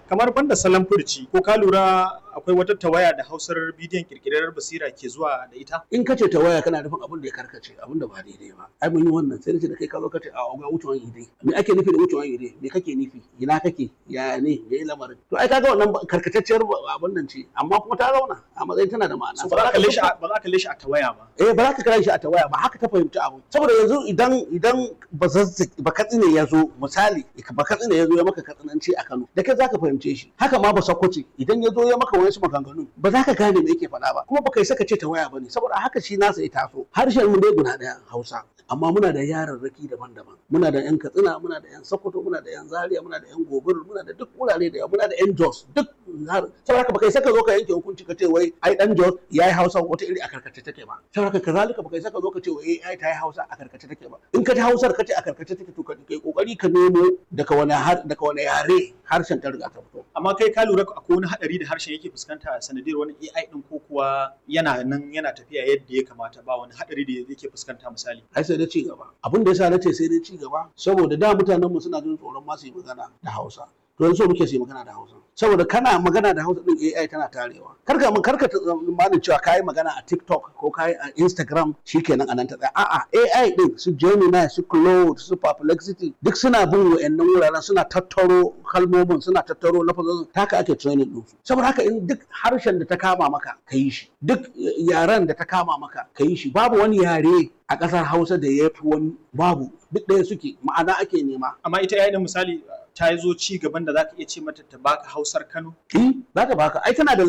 kamar banda salon furci ko ka lura akwai wata tawaya da hausar bidiyon kirkirar basira ke zuwa da ita in ka ce ta waya kana nufin abin da ya karkace abin da ba daidai ba ai mun yi wannan sai nace da kai ka zo ka ce a ga wucewan ide me ake nufi da wucewan ide me kake nufi ina kake ya ne me yi lamarin to ai kaga wannan karkatacciyar abin nan ce amma kuma ta zauna a matsayin tana da ma'ana ba za ka kalle shi a- ba za ka kalle shi a tawaya ba eh ba za ka kira shi a tawaya ba haka ta fahimci abu saboda yanzu idan idan ba zazzaki ba katsine ya zo misali ba katsine ya zo ya maka katsinanci a Kano da kai za ka fahimce shi haka ma ba sakwace idan ya zo ya maka wasu maganganu ba za ka gane me yake faɗa ba kuma ba kai saka ce tawaya ba ne saboda haka shi nasa ya taso harshen mu dai guda ɗaya Hausa amma muna da yararraki daban-daban muna da yan Katsina muna da yan Sokoto muna da yan Zaria muna da yan Gobir muna da duk wurare da yawa muna da yan Jos duk har- saboda haka ba kai saka zo ka yanke hukunci ka ce wai ai dan Jos yayi Hausa wata iri a karkace take ba saboda haka kazalika ba kai saka zo ka ce wai ai ta yi Hausa a karkace take ba in ka ji Hausar ka ce a karkace take to ka kai kokari ka nemo daga wani har daga wani yare harshen ta riga ta fito amma kai ka lura akwai wani hadari da harshen yake fuskanta a sanadiyar wani AI din ko kuwa yana nan yana tafiya yadda ya kamata ba wani hadari da yake fuskanta misali ai sai dai ci gaba abin da yasa na ce sai dai ci gaba saboda da mutanen mu suna jin tsoron ma su yi magana da Hausa to yanzu so muke su yi magana da Hausa saboda kana magana da Hausa din AI tana tarewa karka mun karka tsammanin cewa kai magana a TikTok ko kai a Instagram shikenan anan ta tsaya a'a AI din su Gemini su Claude su Perplexity duk suna bin wayannan wuraren suna tattaro kalmomin suna tattaro lafazin taka ake training din su saboda haka in duk harshen da ta kama maka ka yi shi duk yaren da ta kama maka ka yi shi babu wani yare a ƙasar Hausa da ya fi wani babu duk ɗaya suke ma'ana ake nema amma ita AI din misali ta zo ci gaban da zaka iya ce mata ta baka Hausar Kano Eh, za ta baka. Ai tana da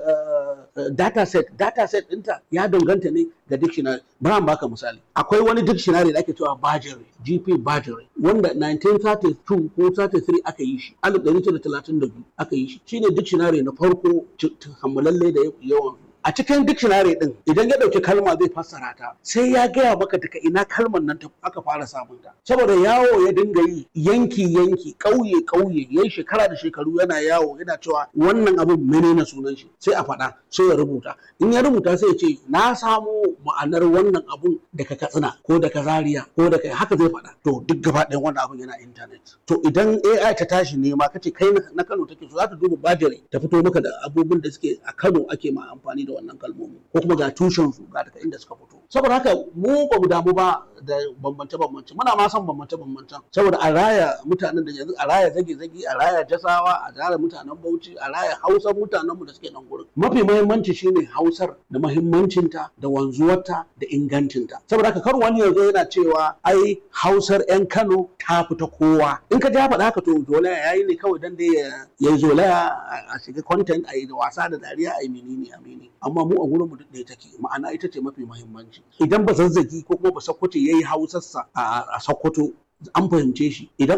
uh, uh, data set. Data set ɗinta ya danganta ne ga dictionary. Bari in baka misali. Akwai wani dictionary da ake cewa Bajere, GP Bajere, wanda 1932 ko 33 aka yi shi, 1932 aka yi shi. Shine dictionary na farko ci- ci- kammalalle da yawan a cikin dictionary din idan ya dauki kalma zai fassara ta sai ya gaya maka daga ina kalmar nan ta aka fara samun ta saboda yawo ya dinga yi yanki yanki kauye kauye yayi shekara da shekaru yana yawo yana cewa wannan abin menene sunan shi sai a faɗa sai ya rubuta in ya rubuta sai ya ce na samo ma'anar wannan abun daga katsina ko daga zaria ko daga haka zai faɗa to duk gaba ɗayan wannan abun yana internet to idan AI ta tashi nema kace kai na- na Kano take so za ta duba bajire ta fito maka da abubuwan da suke a Kano ake ma amfani da wannan kalmomi ko kuma ga tushen su ga daga inda suka fito saboda haka mu ba mu damu ba da bambance bambance muna ma son bambance bambance saboda a raya mutanen da yanzu a raya zage zage a raya jasawa a raya mutanen Bauchi a raya Hausar mutanen mu da suke nan gurin mafi muhimmanci shine Hausar da muhimmancinta da wanzuwarta da ingancinta saboda haka kar wani yanzu yana cewa ai Hausar 'yan Kano ta fita kowa in ka ja faɗa haka to zolaya yayi ne kawai dan dai ya yi zolaya a- a shiga content a yi da wasa da dariya a yi menene a menene amma mu a gurin mu duk ɗaya take ma'ana ita ce mafi muhimmanci idan ba zazzagi ko kuma ba sakkwato yayi hausarsa a a sakkwato an fahimce shi idan